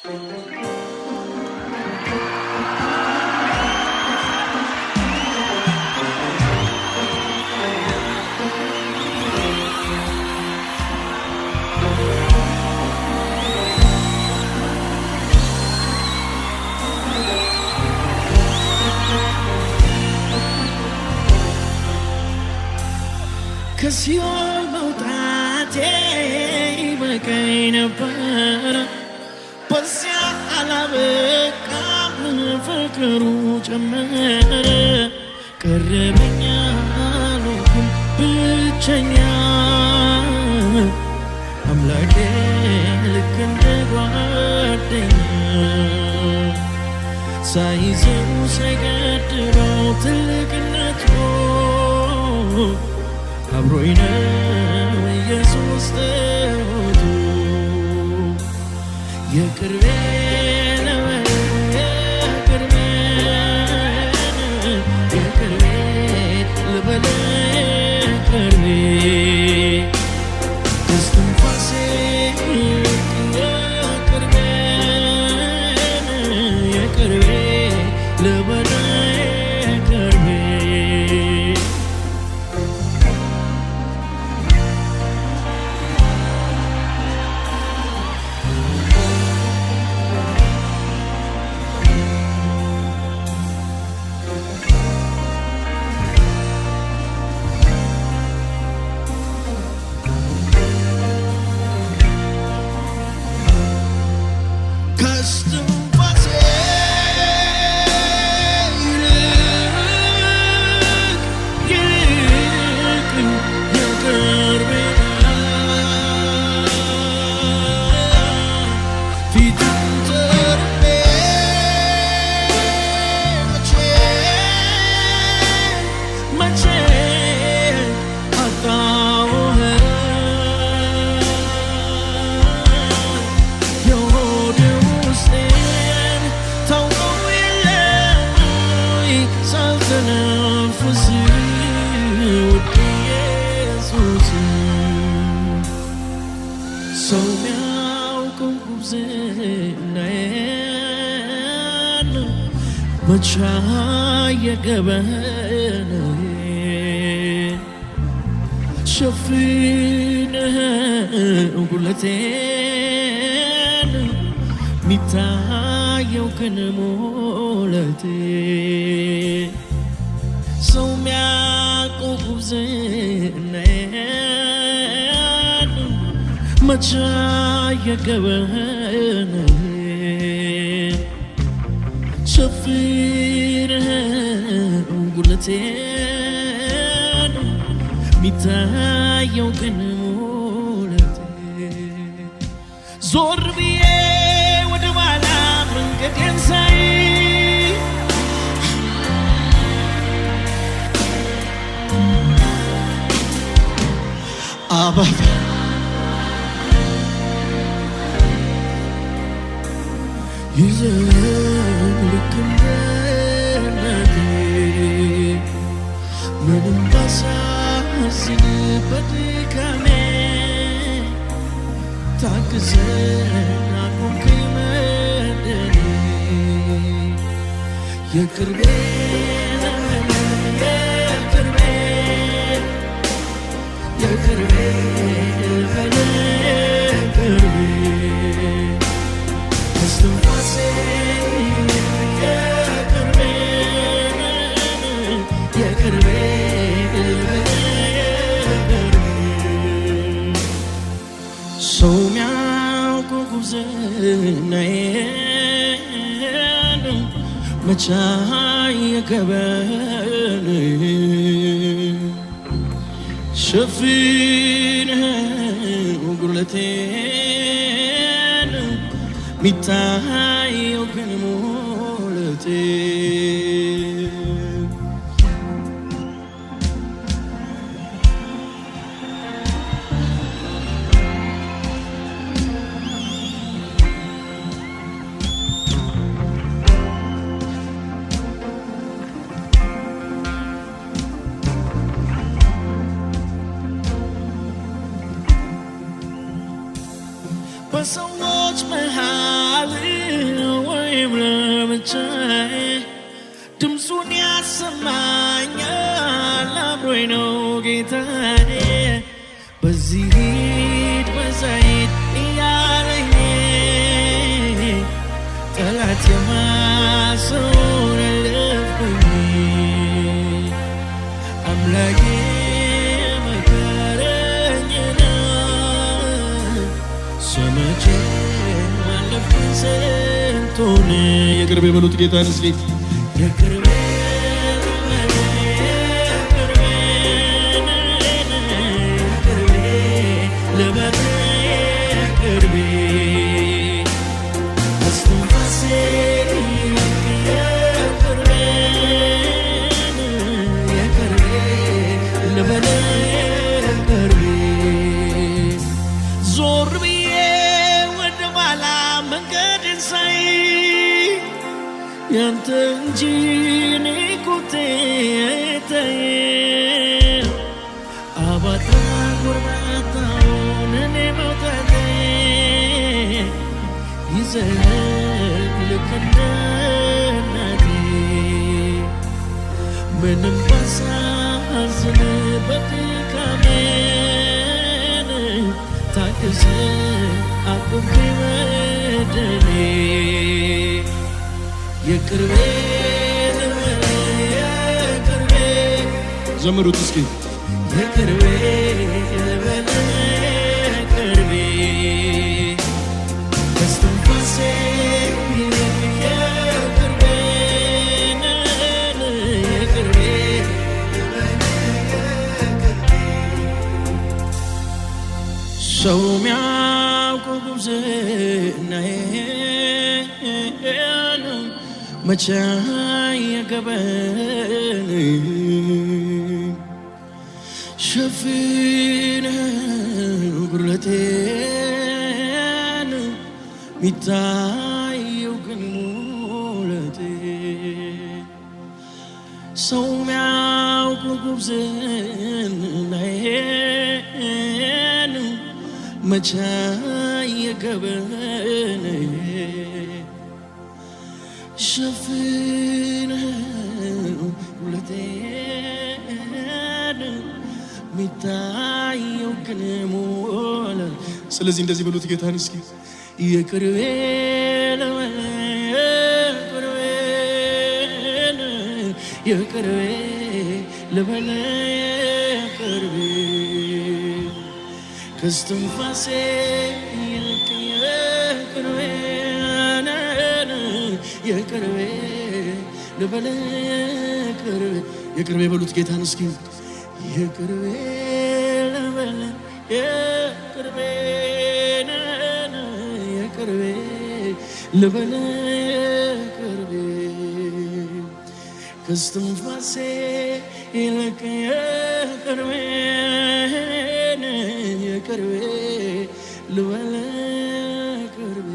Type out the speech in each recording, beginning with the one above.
ከሲኦል መውጣቴ ይበቃኝ ነበረ። በዚያ አላበቃም፣ ፍቅሩ ጨመረ። ቀረበኛ አልሆንኩም ብቸኛ አምላኬ ልክ እንደ ጓደኛ ሳይዘው ሳይገድበው ትልቅነቱ አብሮኝ ነው ኢየሱስ ጠወቱ የቅርቤ ነው የቅርቤ የቅርቤ ልበል የቅርቤ እስትንፋሴ የቅርቤ የቅርቤ ልበል የቅርቤ ከስትንፋሴ ይልቅ ይልቅ የቅርቤ ፊቱን ተርቤ መቼ መቼ አጣሁህ የሆድ ውስጤን ታውቀው የለም ወይ ሳልተነፍስ ውድ ኢየሱስ ሰው ሚያውቀው ጉብዝናዬን መቻ የገበን ሸፍነህ ጉለቴን ሚታየው ግን ሞለቴ ሰው ሚያውቀው ጉብዝናዬን መቻ የገበን ሸፍነህ ጉለቴን ሚታየው ግን ሞለቴ ዞር ብዬ ወደ ኋላ መንገዴን ሳይ አባባ ይዘን ልክ እንደ እናቴ ምንም ባሳዝን በድካሜ ታግዘን አቆምከኝ መድኔ የቅርቤ ዘመን የቅርቤ የቅርቤ ልበል የቅርቤ እስትንፋሴ የቅርቤ የቅርቤ ልበል የቅርቤ ሰው ሚያውቀው ጉብዝናዬን መቻ የገበን ሸፍነህ ጉድለቴን ሚታየው ግን ሞለቴ በሰዎች መሃል ወይም ለብቻዬ ድምፁን ያሰማኛል አብሮኝ ነው ጌታዬ በዚህ ሂድ በዛ ሂድ እያለኝ ጠላት የማሰውን አለፍኩኝ አምላኬ መከረኝና ሰምቼ አለፍኩኝ ስንቱን የቅርብ የበሉት ጌታን እስኪ የቅርቤ ልበል የቅርቤ እስትንፋሴ የቅርቤ የቅርቤ ልበል የቅርቤ ዞር ብዬ ወደ ኋላ መንገድን ሳይ ያንተ እንጂ እኔ ኮቴ አይታየም። አባጣ ጎርባጣውን እኔ መውጣቴ ይዘህ ልክ እንደ እናቴ ምንም ባሳዝን በድካሜን ታግስ አቁሜ በደሌ የቅርቤ ልበል የቅርቤ ዘምሩት እስኪ የቅርቤ ልበል የቅርቤ እስትንፋሴ ይልቅ የቅርቤ የቅርቤ ሰው ሚያውቀው ጉብዝናዬን መቼ የገበን ሸፍነህ ጉድለቴን ሚታየው ግን ሙለቴ ሰው ሚያውቀው ጉብዝናዬን መቼ የገበን ሸፍነህ ጉድለቴን ሚታየው ግን ሞላ ስለዚህ እንደዚህ በሉት ጌታን እስኪ የቅርቤ ልበል የቅርቤ የቅርቤ ልበል የቅርቤ ከስትንፋሴ ይልቅ የቅርቤ የቅርቤ ልበል የቅርቤ የቅርብ የበሉት ጌታን እስኪ የቅርቤ ልበል የቅርቤ የቅርቤ ልበል የቅርቤ ከስትንፋሴ ይልቅ የቅርቤ የቅርቤ ልበል የቅርቤ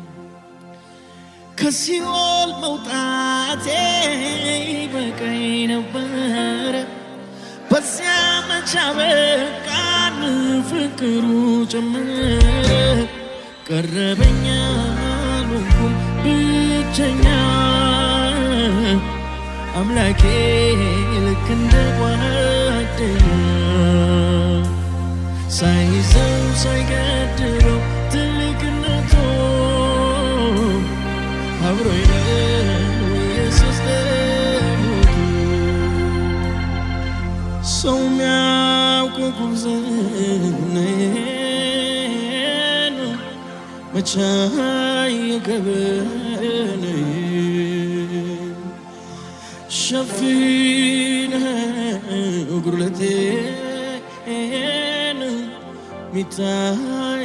ከሲኦል መውጣቴ በቀኝ ነበረ በዚያ መቻ በቃን ፍቅሩ ጨመረ ቀረበኛ አልሆንኩም ብቸኛ አምላኬ ልክ እንደ ጓደኛ ሳይዘው ሳይገድበው ትልቅነቱ አብሮኝ ነው ኢየሱስ ደሞቱ ሰው ሚያውቀው ጉብዝናዬን መቼ የገበን ሸፍነህ ጉድለቴን ሚታይ